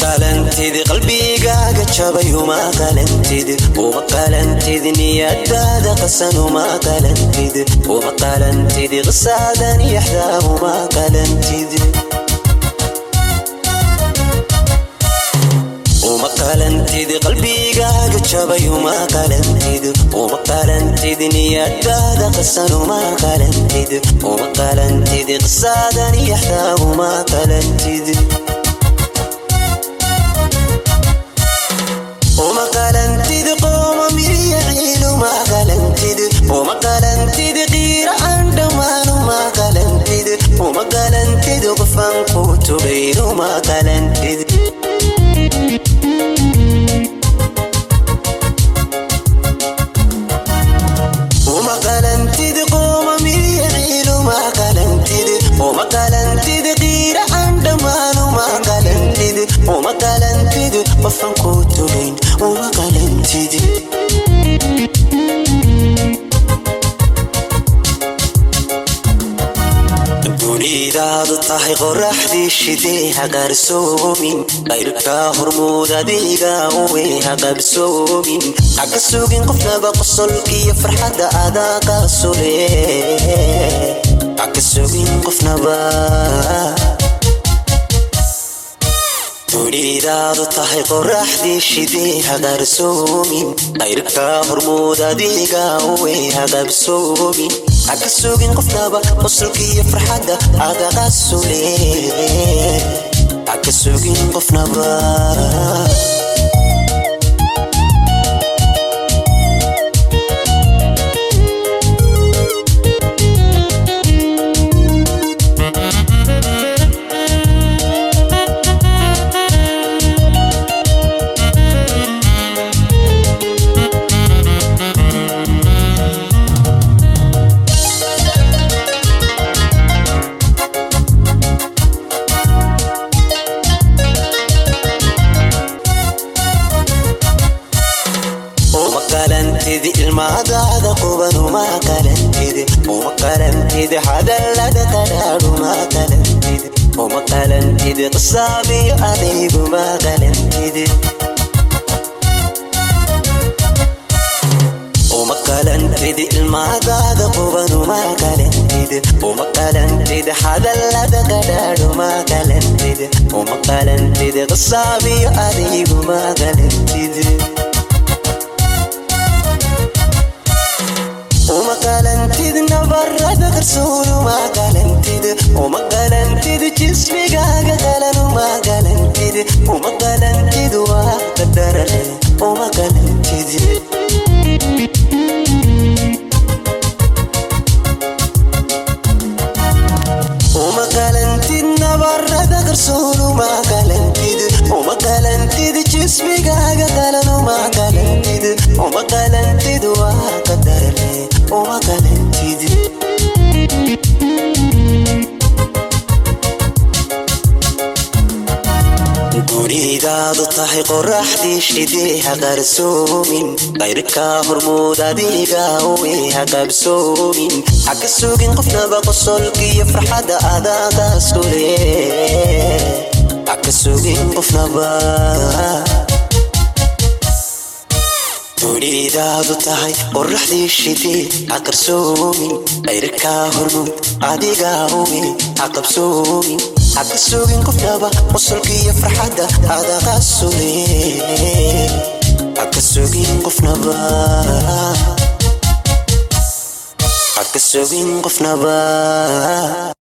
qalantid qalbigaaga jabay uma qalantid uma qalantid niyadaada qasan uma qalantid uma qalantid qisaadan yaxdaa uma qalantid uma qalantid qalbigaaga jabay uma qalantid uma qalantid niyadaada qasan uma qalantid uma qalantid qisaadan yaxdaa uma qalantid uma qalantid qooma miryaciil uma qalantid uma qalantid qiira aan dhammaan uma qalantid uma qalantid qofan ku tugayn uma qalantid uma qalantid qooma miryaciil uma qalantid uma qalantid qiira aan dhammaan uma qalantid uma qalantid qofan ku tugayn uma qalantid dunidaadu tahay qoraxdii shidee haqarsoomin qayrka hormuud adiga uwe haqabsoomin haka sugin qofnaba qosolkiyo farxadda adaa qaasule haka sugin qofnaba dunidaadu tahay qoraxdii shidee haqarsoomin qayrka hormuud adiga uwe haqabsoomin haka sugin qofnaba qosolkiyo farxadda adaa qaasule haka sugin qofnaba uma qalantid ilmaadaada quban uma qalantid uma qalantid hadallada qadhaadh uma qalantid uma qalantid qisaabiyo adayg uma qalantid uma qalantid ilmaadaada quban uma qalantid uma qalantid hadallada qadhaadh uma qalantid uma qalantid qisaabiyo adayg uma qalantid uma qalantid nabarada qarsoon uma qalantid uma qalantid jismigaaga qalan uma qalantid uma qalantid waa qadarale uma qalantid uma qalantid nabarada qarsoon uma qalantid uma qalantid jismigaaga qalan uma qalantid uma qalantid waa qadarle uma qalantid dunidaadu tahay qoraxdii shidee haqarsoomin qayrka hormuud adiga uwe haqabsoomin haka sugin qofnaba qosolkiyo farxadda adaa qaasule haka sugin qofnaba dunidaadu tahay qoraxdii shidee haqarsoomin qayrka hormuud adiga uwe haqabsoomin haka sugin qofnaba qosolkiyo farxadda adaa qaasule haka sugin qofnaba haka sugin qofnaba